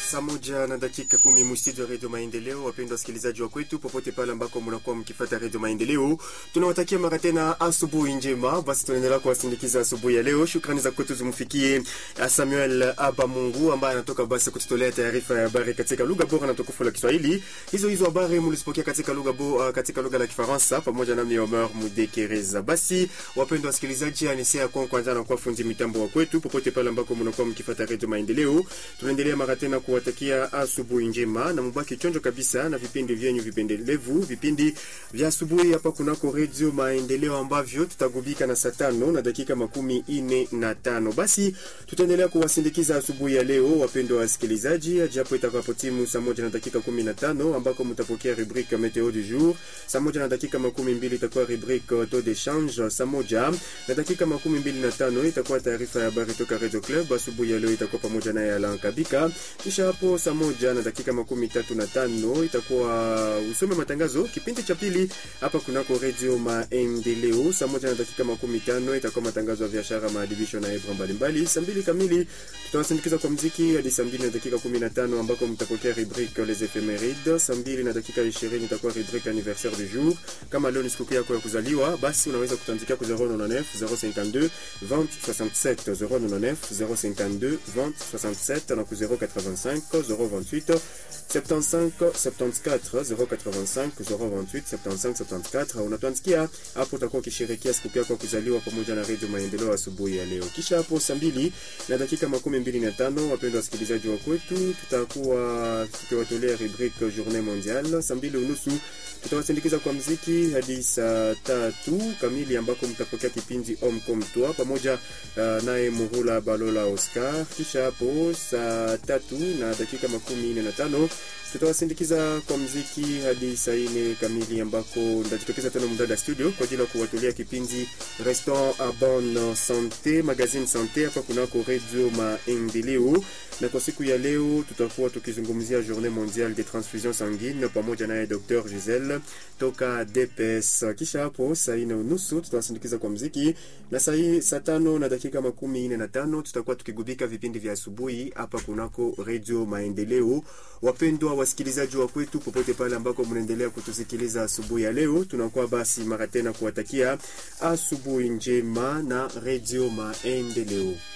Saa moja na dakika kumi mustudio ya Redio Maendeleo. Wapendwa wasikilizaji wa kwetu popote pale ambako mnakuwa mkifata Redio Maendeleo, tunawatakia mara tena asubuhi njema. Basi tunaendelea kuwasindikiza asubuhi ya leo. Shukrani za kwetu zimfikie Samuel Abamungu ambaye anatoka basi kututolea taarifa ya habari katika lugha bora na tukufu la Kiswahili. Hizo hizo habari mlizipokea katika lugha bo, katika lugha la Kifaransa pamoja nami Omer Mudekereza. Basi wapendwa wasikilizaji, anisea kwa kwanza na kwa fundi mitambo wa kwetu popote pale ambako mnakuwa mkifata Redio Maendeleo, tunaendelea mara tena kuwatakia asubuhi njema na mubaki chonjo kabisa na vipindi vyenyu vipendelevu, vipindi vya asubuhi hapa kunako Redio Maendeleo ambavyo tutagubika na saa tano na dakika makumi ine na tano. Basi tutaendelea kuwasindikiza asubuhi ya leo, wapendwa wasikilizaji, japo itakapotimu saa moja na dakika kumi na tano ambako mtapokea rubrique meteo du jour. Saa moja na dakika makumi mbili itakuwa rubrique taux de change. Saa moja na dakika makumi mbili na tano itakuwa taarifa ya habari toka Radio Club. Asubuhi ya leo itakuwa pamoja naye Alan Kabika. Kisha hapo saa moja na dakika makumi tatu na tano itakuwa usome matangazo kipindi cha pili hapa kunako Radio Maendeleo. Saa moja na dakika makumi tano itakuwa matangazo ya biashara, maadibisho na ebra mbalimbali. Saa mbili kamili tutawasindikiza kwa mziki hadi saa mbili na dakika kumi na tano ambako mtapokea rubrique les ephemeride. Saa mbili na dakika ishirini itakuwa rubrique anniversaire du jour. Kama leo ni sikukuu yako ya kuzaliwa, basi unaweza kutandikia ku 099 052 20 67 099 052 20 67 na ku 085 028 75 74 085 028 75 74. Unatuandikia hapo, utakuwa ukisherehekea siku yako ya kuzaliwa pamoja na Radio Maendeleo asubuhi ya leo. Kisha hapo saa mbili na dakika makumi mbili na tano, wapendwa wasikilizaji wa kwetu, tutakuwa tukiwatolea rubrique journée mondiale. Saa mbili unusu tutawasindikiza kwa mziki hadi saa tatu kamili ambako mtapokea kipindi Homme comme toi pamoja uh, naye Muhula Balola Oscar. Kisha hapo saa tatu na dakika makumi nne na tano tutawasindikiza kwa mziki hadi saa nne kamili ambako ndajitokeza tena mdada studio kwa ajili ya kuwatolea kipindi Restaurant a bonne sante magazine sante hapa kunako Radio Maendeleo. Na kwa siku ya leo tutakuwa tukizungumzia Journée mondiale des transfusions sanguines pamoja naye Dr Giselle toka DPS. Kisha hapo saa nne unusu tutawasindikiza kwa mziki na saa saa tano na dakika makumi nne na tano tutakuwa tukigubika vipindi vya asubuhi hapa kunako Radio Maendeleo. Wapendwa wasikilizaji wa kwetu popote pale ambako mnaendelea kutusikiliza asubuhi ya leo, tunakuwa basi mara tena kuwatakia asubuhi njema na Radio Maendeleo.